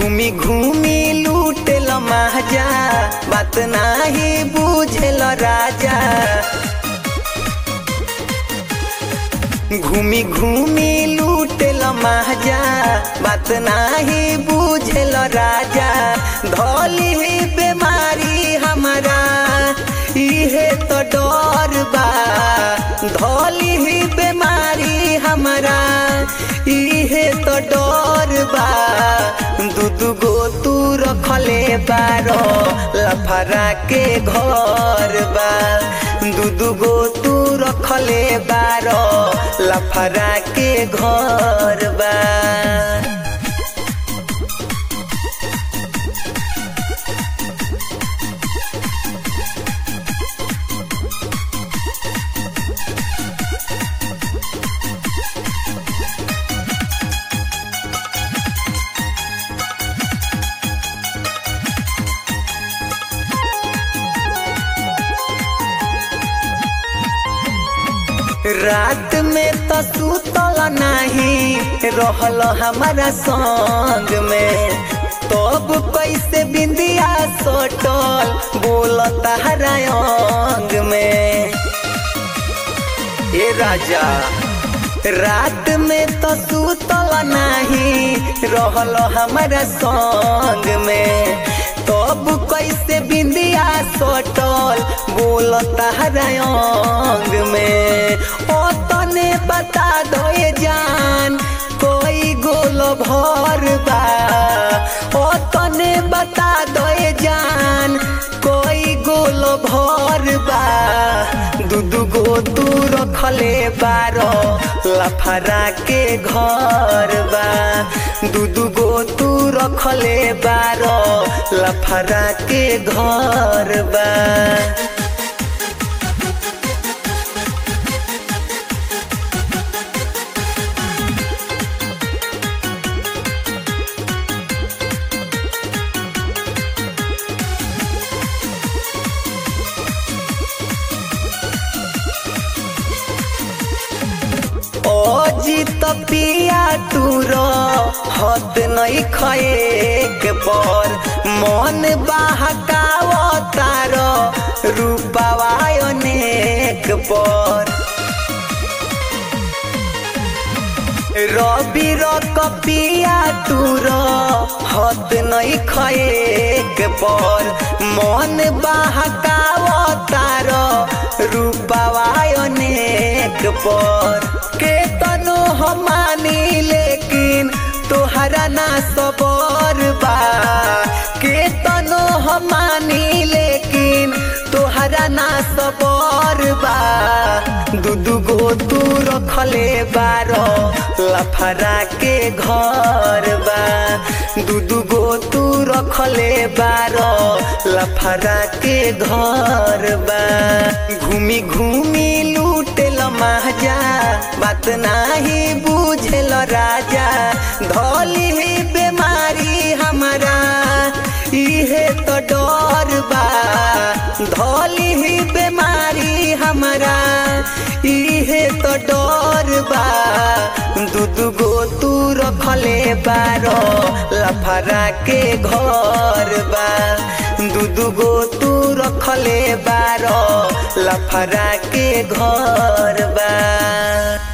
घूमी घूमी लूटेल महाजा बात नाही बुझेल राजा घूमी घूमी लूटेल महाजा बात नाही बुझेल राजा धोली बीमारी हमारा इहे तो डर बा धोली बीमारी हमारा इहे तो डर बा दूध गो तू रखले बारो लफरा के घर बा दूध गो तू रखले बारो लफरा के घर बा रात में तो सुतल नहीं रहल हमारा संग में तब कैसे बिंदिया सोटल बोल तारा अंग में ए राजा रात में तो सुतल नहीं रहल हमारा संग में तब कैसे बिंदिया सोटल बोल तारा अंग में ओ तने बता दो ये जान कोई गोल भर बा ओ तने बता दो ये जान कोई गोल भर बा दूध गो तू रखले बारो लफरा के घर बा दूध गो तू रखले बारो लफरा के घर बा ओ जीत पिया टूरो हत नहीं खए पर मन बहकाव तार रूपावा अनेक पर रवि रपिया टूर हत नहीं खए पर मन बहकाव तार रूपावा अनेक पर के तनो हमानी लेकिन तोहरा ना सबर बा के तनो हमानी लेकिन तोहरा ना सबर बा दूध गो तू रखले बारो लफरा के घर बा दूध गो तू रखले बारो लफरा के घर बा घूमी घूमी लूटेल महाजा बात नाही बुझेल राजा धोली बीमारी हमारा इहे तो डर बा धोली बीमारी हमारा इहे तो डर बा दूध गो तू रखले बारो लफरा के घर बा दूध गो तू रखले बारो लफरा के घर बा